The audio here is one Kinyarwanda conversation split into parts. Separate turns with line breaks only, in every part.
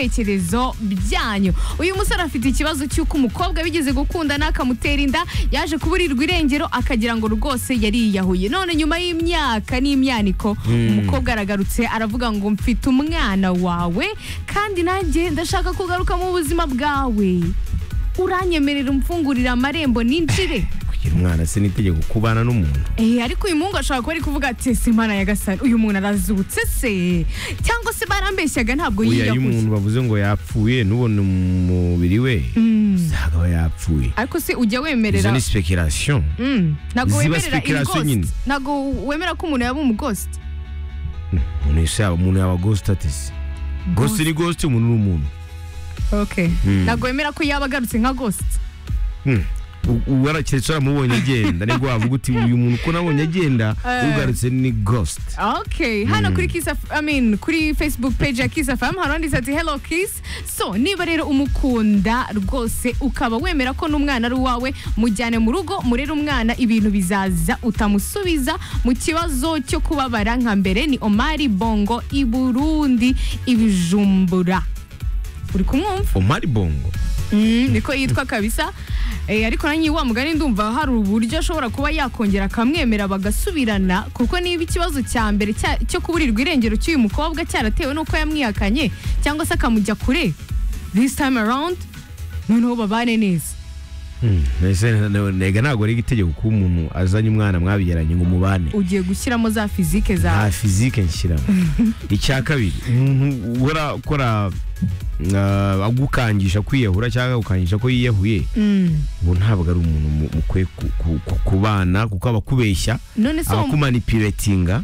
ibitekerezo byanyu uyu musore afite ikibazo cy'uko umukobwa bigeze gukundana akamutera inda yaje kuburirwa irengero akagira ngo rwose yariyahuye none nyuma y'imyaka n'imyaniko umukobwa aragarutse aravuga ngo mfite umwana wawe kandi nanjye ndashaka kugaruka mu buzima bwawe uranyemerera umfungurira amarembo ninjire
kugira umwana se n'itegeko kubana n'umuntu
Eh, ariko uyu muhungu ashobora kuba ari kuvuga ati se imana yagasani uyu muntu arazutse se cyangwa se barambeshyaga ntabwo
uyu iyo
yiyahuye
umuntu bavuze ngo yapfuye n'ubona umubiri we usanga aba yapfuye
ariko se ujya
izo
wemerera
ni speculation
Mm, ntabwo
Ziba
wemerera ibi
speculation nyine.
ghost ntabwo wemera ko umuntu yaba umughost
umuntu wese yaba umuntu yaba ghost ati se ghost ni ghost umuntu ni umuntu
okay
Mm.
ntabwo wemera ko yaba agarutse nka ghost
Hmm. U- uwara keretse waramubonye agenda nibwo wavuga uti uyu muntu uko nabonye agenda
Eh.
ugarutse ni ghost
okay hano kuri kiss F- I mean kuri facebook page ya kiss fm hari uwanditse ati hello kiss so niba rero umukunda rwose ukaba wemera ko n'umwana ari uwawe mujyane mu rugo murere umwana ibintu bizaza utamusubiza mu kibazo cyo kubabara nka mbere ni omari bongo i burundi ibijumbura uri kumwumva
omari bongo
Mm, niko yitwa kabisa Eh, ariko nanjye wa mugani ndumva hari uburyo ashobora kuba yakongera akamwemera bagasubirana kuko niba ikibazo cya mbere cya- cyo kuburirwa irengero cy'uyu mukobwa cyaratewe n'uko yamwihakanye cyangwa se akamujya kure this time around noneho babane neza
Hmm. Mbese ntega ntabwo ari itegeko kuba umuntu azanye umwana mwabyaranye ngo mubane
ugiye gushyiramo za fizike
nta
zawe
fizike nshyiramo icya kabiri umuntu uhora akora ah, agukangisha kwiyahura cyangwa agukangisha ko yiyahuye
Mm.
ubu ntabwo ari umuntu mu- mukwiye ku- ku- ku- kubana kuko aba akubeshya
none se
aba
uwo-
akumanipiretinga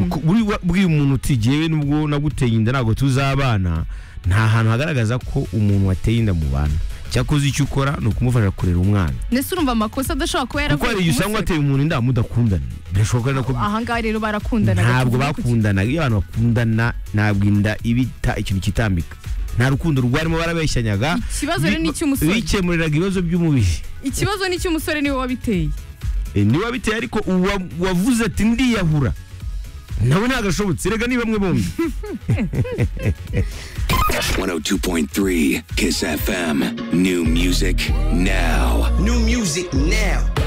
Ku- buri wa- buriya umuntu uti jyewe nubwo naguteye inda ntabwo tuzabana nta hantu hagaragaza ko umuntu wateye inda mu bana cyakoze icyo ukora ni ukumufasha kurera umwana
nese urumva amakosa adashobora kuba
kuko
yaravuye
hari igihe usanga wateye umuntu inda mudakundana birashoboka rero ko
ahangaha rero barakundanaga
ntabwo
tuvuge ku
bakundanaga iyo abantu bakundana ntabwo inda iba ita ikintu kitambika nta rukundo rwarimo barabeshyanyaga
Ikibazo rero ni icy'umusore.
bikemuriraga ibibazo by'umubiri
ikibazo ni cy'umusore niwe wabiteye
E, niba biteye ariko uwa- wavuze ati ndiyahura nawe ntagashobotse rega ni bamwe bombi
102.3 Kiss FM. New music now.
New music now.